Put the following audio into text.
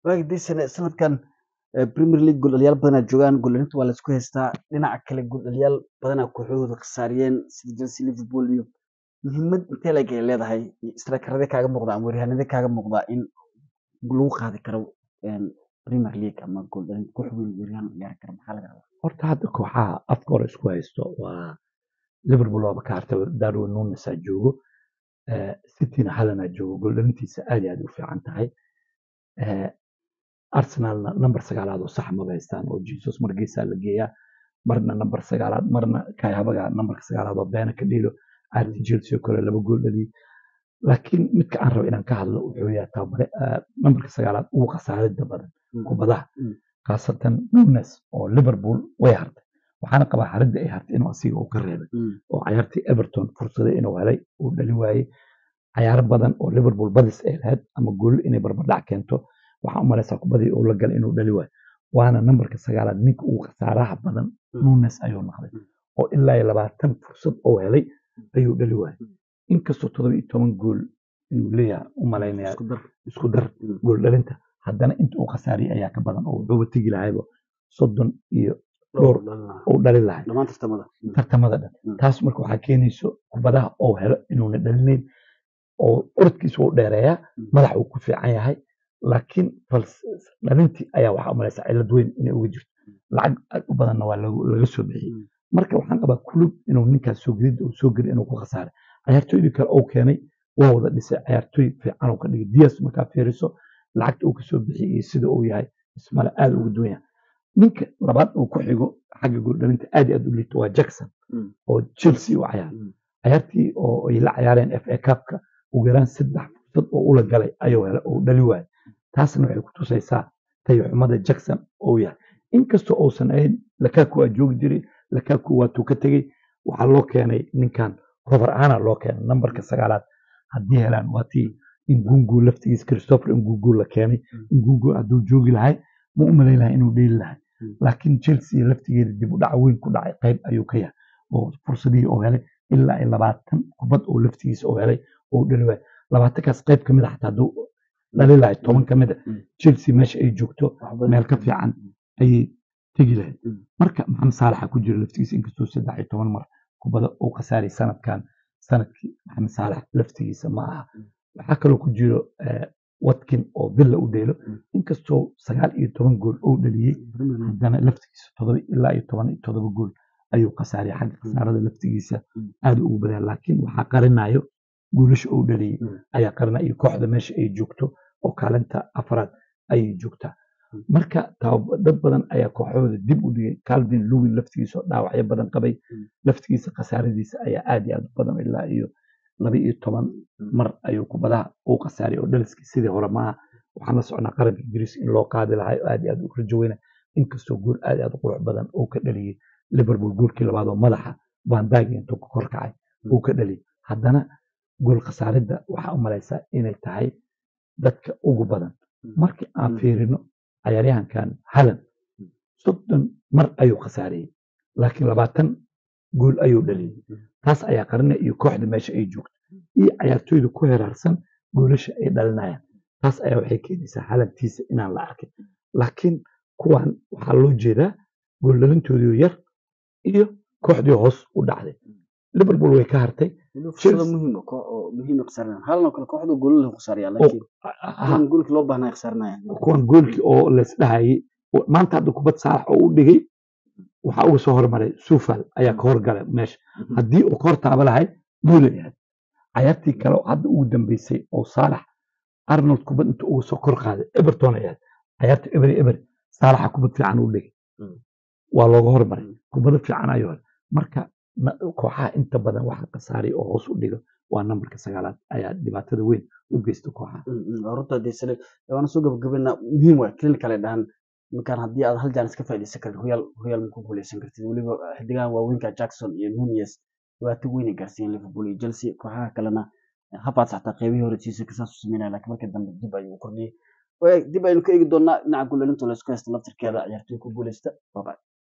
waagi dii sane sanadkan eh, premier league gooldhaliyaal badanaa joogaan gooldhalinta waa laisku haystaa dhinaca kale gooldhaliyaal badanaa kooxahooda khasaariyeen sida chelsea liverpool iyo muhiimad intee leeg ay leedahay istraakarade kaaga muuqda ama weeryahanade kaaga muuqda in lagu qaadi karo een, premier league ama gooldhalin koox weyn weeryahan ciyaari kara maxaa laga rabaa horta hadda kooxaha afka hore isku haysto waa liverpool waaba ka hartay darwin nunesaa joogo Eh, cityna halanaa joogo gooldhalintiisa aad iyo aad u fiican tahay Eh, arsenalna number sagaalaad oo sax maba haystaan oo jesus margiisaa la geeyaa marna number sagaalaad marna kai habaga numberka sagaalaad oo beena ka dhiilo arti chelsea oo kale laba gool dhaliyay laakiin midka aan rabo inaan ka hadlo wuxuu yahay tababare eh, numberka sagaalaad ugu khasaaridda badan Mm. kubadaha Mm. khaasatan nunes oo liverpool way hartay waxaana qabaa haridda ay hartay inuu asiga uu ka reebay Mm. oo cayaartii everton fursada inuu helay uu dhali waayey cayaaro badan oo liverpool badis ay lahayd ama gool inay barbardhac keento waxaa u malaysaa kubadii uu la galay inuu dhali waayo waana nambarka sagaalaad ninka ugu khasaaraha badan Mm. nunes ayuu noqday Mm. oo ilaa iyo labaatan fursad oo helay ayuu dhali waayay Mm. inkastoo todoba iyo toban gool inuu leeyahay u malaynaya isku dar isku dar Mm. gool dhalinta haddana inta uu khasaariyay ayaa ka badan oo wuxuuba tegi lahayba soddon iyo dhowr dhalina. uu dhali lahay dhammaan tartamada Mm. tartamada dhan Mm. taas marka waxaa keenayso kubadaha oo helo inuuna dhalinayn oo orodkiisa uu dheereeyaa Mm. madax uu ku fiican yahay laakiin fals- dhalintii ayaa waxaa u malaysaa cillad weyn inay uga jirto lacag aad u badanna waa lagu- laga soo bixiyey Mm. marka waxaan qabaa kulub inuu ninkaas soo gelidda uu soo geli inuu ku khasaaray cayaartooydii kale uu keenay waa wada dhisay cayaartooy fiican uu ka dhigay dias markaa fiiriso lacagta uu kasoo bixiyey iyo sida uu yahay ismale aada uga duwan yahay ninka labaad uu ku xigo xagga gooldhalinta aad iyo aad u liito waa jackson Mm. oo chelsea u cayaar Mm. cayaartii oo ay la cayaareen f a cupka ugu yaraan saddex fursad oo ula galay ayuu helay oo dhali waayay taasna waxay ku tusaysaa tayo xumada jackson oo yahay inkastoo uusan ahayn lakaku waa joogi jiray lakaku waatuu ka tegey waxaa loo keenay ninkan cover ana loo keenay nambarka sagaalaad haddii helaan waa tii ingungu laftigiisa christopher ingungu la keenay Mm. ingungu hadduu joogi lahay ma u malayn lahay inuu dheeli lahay Mm. laakiin chelsea laftigeeda dib u dhac weyn ku dhacay qayb ayuu ka yahay oo fursadihii oo helay ilaa iyo labaatan kubad oo laftigiisa oo helay oo dhali waayay labaatankaas qayb ka mid a xataa hadduu dhali lahay toban ka mid a Mm. chelsea meesha ay joogto Wax badan. meel ka fiican ayay tegi lahayd Mm. marka maxamed saalaxa ku jira laftigiisa inkastoo saddex iyo toban mar kubada uu khasaaray sanadkan sanadkii maxamed saalax laftigiisa ma aha Mm. waxaa kaloo ku jiro eh, watkin oo villa u dheelo Mm. inkastoo sagaal iyo toban gool uu dhaliyey Premier League. haddana laftigiisa todoba ilaa iyo toban iyo todoba gool ayuu khasaariyay xagga khasaarada laftigiisa Mm. aad ugu badan laakiin waxaa qarinayo guulasha uu dhaliyey Mm. ayaa qarinaya iyo kooxda meesha ay joogto oo kaalinta afraad ayay joogtaa Mm. marka tabab- dad badan ayaa kooxahooda dib u dhigay calvin lewin laftigiisa oo dhaawacyo badan qabay Mm. laftigiisa khasaaradiisa ayaa aad iyo aad u badan ilaa iyo laba iyo toban mar ayuu kubadaha uu khasaariyay oo dhaliskii sidii hore maaha waxaan la socnaa qaranka ingiriiska in loo qaadi lahay oo aad iyo aad u rajo weyna inkastoo gool aad iyo aad u qurux badan uu ka dhaliyey liverpool goolkii labaad oo madaxa bandagi intuu ka kor kacay uu ka dhaliyey haddana gool khasaaridda waxaa u malaysaa inay tahay dadka ugu badan markii aan Mm. fiirino cayaaryahankan halan Mm. soddon mar ayuu khasaariyey laakiin labaatan gool ayuu dhaliyey Mm. taas ayaa qarina iyo kooxda meesha ay joogto iyo cayaartooyda ku heraarsan goolasha ay dhalinayaan taas ayaa waxay keenaysaa halantiisa inaan la arkin laakiin kuwan waxaa loo jeedaa gool dhalintoodii yar iyo kooxdii hoos u dhacday liverpool way ka hartay Weliba fursado Chelsea- muhiim ah, koox oo muhiim ah khasaarinaya. Haaland oo kale kooxdu goolal lagu khasaariyaa, laakiin kuwan goolkii loo baahnaa ay khasaarinayaan. kuwan goolkii oo laisdhahayay oo- maanta hadda kubad saalax oo u dhigay waxaa uga soo hormaray sufal ayaa ka horgalay meesha Mhm. haddii uu ka hor taaba lahay guulay ahayd cayaartii kale oo hadda ugu dambeysay oo saalax arnold kubad inta uga soo kor qaaday everton ay ahayd cayaarta ebery ebery saalaxa kubad fiican u dhigay Mm. waa looga hormaray Mm. kubado fiican ayuu helay marka na- kooxaha inta badan waxa khasaariy oo hoos u dhiga waa nambarka sagaalaad ayaa dhibaatada weyn u geysta kooxaha Mm, mm, waa runta dee sare waana soo gabagabeynaa muhiim waay kelin kale dhahan markaan haddii aad hal jaan iska faa'iidaysan karin hoyaal hoyaal ma ku guuleysan kartid weliba xidigahan waaweynka jackson iyo nunez dhibaato weyn ay gaarsiiyeen liverpool iyo chelsea kooxaha kalena habaad xataa qeybihii hore siisa kasaas u sameynaya laakiin markii dambe dib ayuu u kordhiyey Waaya, dib aynu ka eegi doonaa dhinaca guulelinta laysku haysta laftirkeeda ciyaartoy ku guuleysta bye bye